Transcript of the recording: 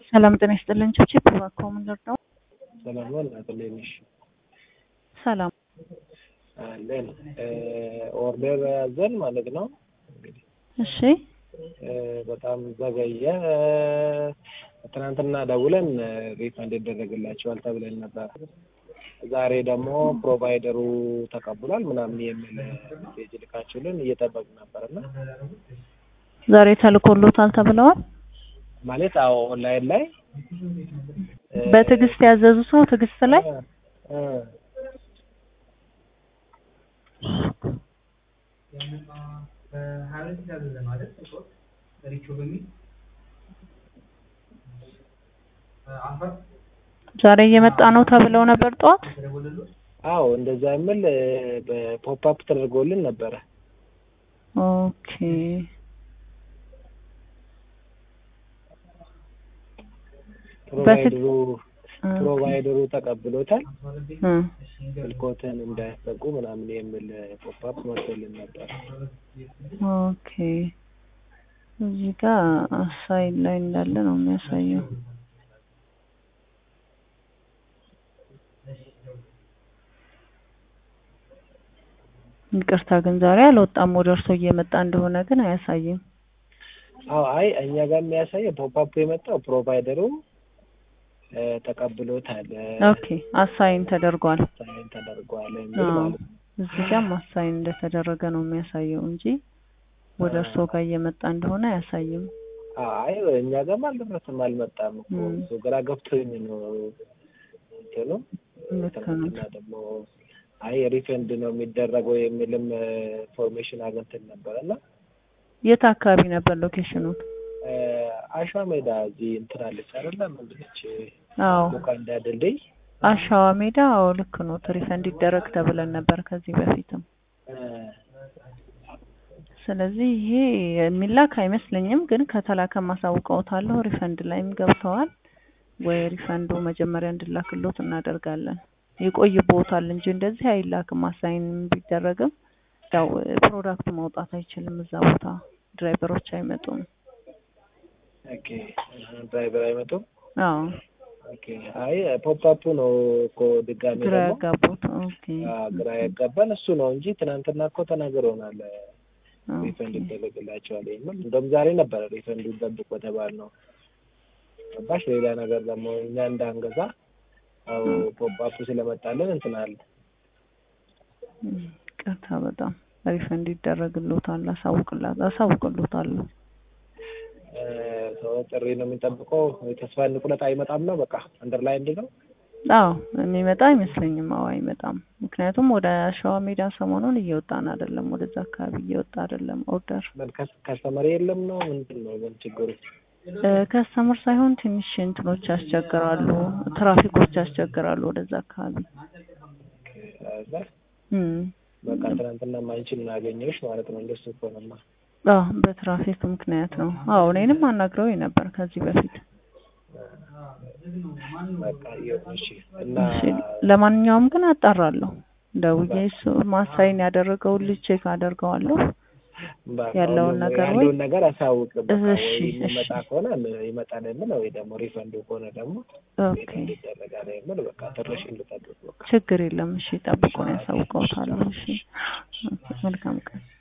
ሰላም ጤና ይስጥልን። ቸቼ እባክዎ ምን ልርዳው? ሰላም ነው እናት እንዴት ነሽ? ሰላም አለን ኦርደር ያዘን ማለት ነው። እሺ በጣም ዘገየ። ትናንትና ደውለን ሪፈንድ ይደረግላቸዋል ተብለን ነበር። ዛሬ ደግሞ ፕሮቫይደሩ ተቀብሏል ምናምን የሚል ሜሴጅ ልካችሁልን እየጠበቅን ነበር እና ዛሬ ተልኮሎታል ተብለዋል። ማለት አዎ ኦንላይን ላይ በትዕግስት ያዘዙት ነው ትዕግስት ላይ እ ዛሬ እየመጣ ነው ተብለው ነበር ጠዋት። አዎ እንደዛ የሚል በፖፕ አፕ ተደርጎልን ነበረ። ኦኬ ፕሮቫይደሩ ፕሮቫይደሩ ተቀብሎታል እ ስልኮትን እንዳያስጠጉ ምናምን የሚል ፖፕ አፕ መጥቶልን ነበር። ኦኬ እዚህ ጋር ሳይድ ላይ እንዳለ ነው የሚያሳየው። ይቅርታ ግን ዛሬ አልወጣም። ወደ እርሶ እየመጣ እንደሆነ ግን አያሳይም። አዎ አይ እኛ ጋር የሚያሳየው ፖፕ አፕ የመጣው ፕሮቫይደሩ እ ተቀብሎታል ኦኬ አሳይን ተደርጓል። ሳይን ተደርጓል የሚል አዎ ማለት ነው። እዚህ ጋር አሳይን እንደተደረገ ነው የሚያሳየው እንጂ ወደ እርሶ ጋር እየመጣ እንደሆነ አያሳይም። አይ እኛ ጋርም አልደረሰም አልመጣም እኮ እም። እሱ ግራ ገብቶኝ ነው እንትኑ ልክ ነው። ትናንትና ደግሞ አይ ሪፈንድ ነው የሚደረገው የሚልም ኢንፎርሜሽን አግኝተን ነበር እና የት አካባቢ ነበር ሎኬሽኑ? እ አሸዋ ሜዳ እዚህ እንትን አለች አይደለ ምንድን ነች አዎ ሙካንዳ ድልድይ አሸዋ ሜዳ። አዎ ልክ ነው። ሪፈንድ ይደረግ ተብለን ነበር ከዚህ በፊትም። እ ስለዚህ ይሄ የሚላክ አይመስለኝም፣ ግን ከተላከ ማሳውቀውታለሁ። ሪፈንድ ላይም ገብተዋል ወይ ሪፈንዱ መጀመሪያ እንድላክሎት እናደርጋለን። ይቆይቦታል እንጂ እንደዚህ አይላክም። አሳይን ቢደረግም ያው ፕሮዳክቱ መውጣት አይችልም እዛ ቦታ ድራይቨሮች አይመጡም። ኦኬ ድራይቨር አይመጡም። አዎ ኦኬ አይ ፖፕ አፑ ነው እኮ ድጋሜ ግራ ደግሞ ያጋቡት። ኦኬ አ ግራ ያጋባን እሱ ነው እንጂ ትናንትና እኮ ተናግረውናል ሪፈንድ ኦኬ ይደረግላቸዋል የሚል እንደውም ዛሬ ነበረ ሪፈንዱ ጠብቆ ተባልነው ገባሽ ሌላ ነገር ደግሞ እኛ እንዳንገዛ አው ፖፕ አፑ ስለመጣልን እንትን አለ እም፣ ቅርታ በጣም ሪፈንድ ይደረግሎታል። አሳውቅላት አሳውቅሎታለሁ። እ ሰው ጥሪ ነው የሚጠብቀው የተስፋ እንቁረጥ አይመጣም ነው በቃ አንደር ላይ እንዲ ነው አዎ የሚመጣ አይመስለኝም። አዎ አይመጣም። ምክንያቱም ወደ አሸዋ ሜዳ ሰሞኑን እየወጣን አይደለም፣ ወደዛ አካባቢ እየወጣ አይደለም ኦርደር ምን ከስ- ከስተመር የለም ነው ምንድን ነው ምን ችግሩ ከስተምር ሳይሆን ትንሽ እንትኖች ያስቸግራሉ፣ ትራፊኮች ያስቸግራሉ ወደዛ አካባቢ ከዛ እም። በቃ ትናንትና ማንቺን እናገኘሽ ማለት ነው እንደሱ ከሆነማ አዎ በትራፊክ ምክንያት ነው። አዎ እኔንም አናግረውኝ ነበር ከዚህ በፊት። በቃ ይሁን እሺ እና እሺ ለማንኛውም ግን አጣራለሁ። ደውዬ እሱ ማሳይን ያደረገውን ልጅ ቼክ አደርገዋለሁ። በቃ ያለውን ሁሉም ነገር ወይ- ያለውን ነገር አሳውቅ በቃ እሺ፣ ወይ የሚመጣ እሺ። ከሆነ ይመጣል የምል ወይ ደግሞ ሪፈንዱ ከሆነ ደግሞ ኦኬ ሪፈንድ ይደረጋል የምል በቃ ትንሽ እንድጠብቅ በቃ ችግር የለም። እሺ ጠብቆ ነው ያሳውቀውታለሁ። እሺ ኦኬ፣ መልካም ቀን